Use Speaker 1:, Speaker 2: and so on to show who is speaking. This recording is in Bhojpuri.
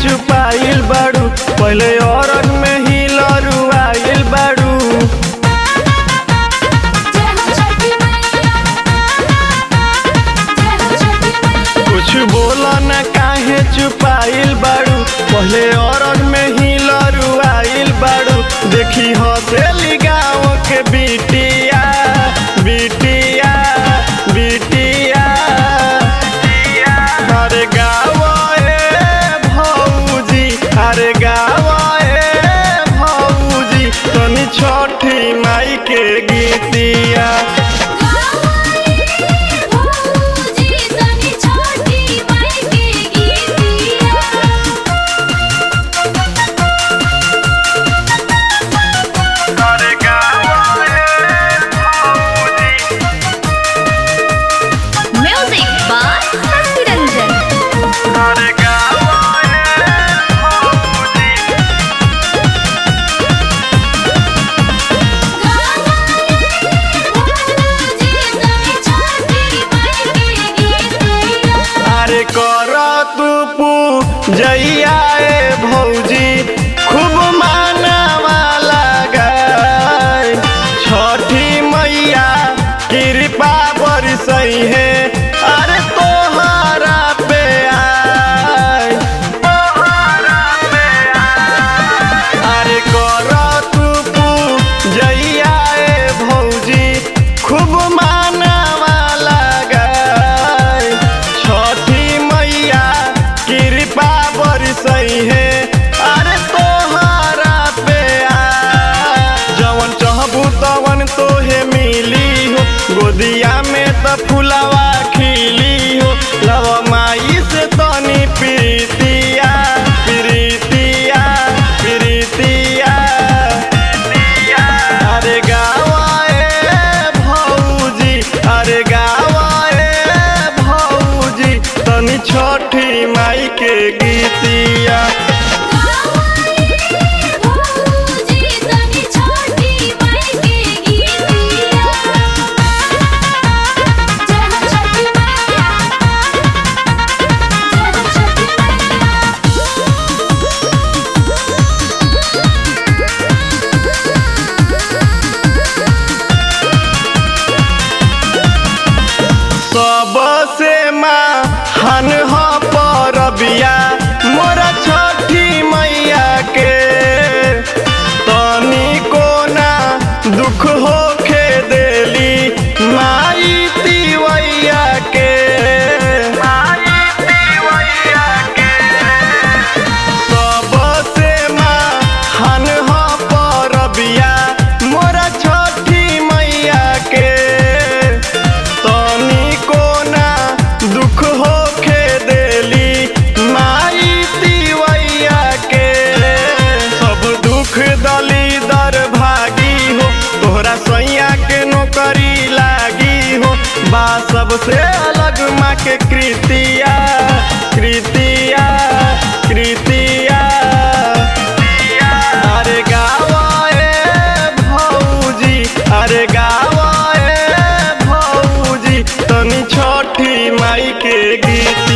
Speaker 1: छुपाइल बाड़ू पहले औरत में ही लरुआइल बाड़ू
Speaker 2: जय हो छठी मैया जय हो छठी मैया
Speaker 1: कुछ बोला न काहे छुपाइल बाड़ू पहले औरत में ही लरुआइल बाड़ू देखी हसेली गाँव के बिटिया बिटिया बिटिया अरे गाँव ए भौजी अरे गाँव ए भौजी तनी छठी माई के गीतिया
Speaker 2: भौजी तनी छठी माई के गीतिया
Speaker 1: अरे गाँव ए भौजी
Speaker 2: म्यूजिक बाय शशि रंजन
Speaker 1: अरे गाँव ए भौजी अरे कर तू पूजैया ए भौजी खूब मानवा लगाए छठी मैया कृपा बरसई है अरे तोहरा पे आए तोहरा पे आए अरे कर तू पूजैया ए भौजी खूब मानवा लगाए छठी मैया कृपा बरसई है अरे तोहरा पे आ जवन चाहबू तवन तोहे मिली हो गोदिया में त फुलवा खिली हो लव माई से तनी प्रीतिया प्रीतिया प्रीतिया अरे गावा ए भौजी अरे गावा ए भौजी तनी छठी माई के गीतिया सबसे महान ह परबिया मोरा छठी मैया के तनी कोना दुख होखे देली माई तिवैया के माई तिवैया के सबसे महान ह परबिया मोरा छठी मैया के तनी कोना दुख होखे देली माई तिवैया के सब दुख दली दर भागी हो तोहरा सैया के नौकरी लागी हो बा सबसे अलग माँ के कृतिया कृतिया कृतिया अरे गावा ए भौजी अरे गावा ए भौजी तनी छठी माई के गीत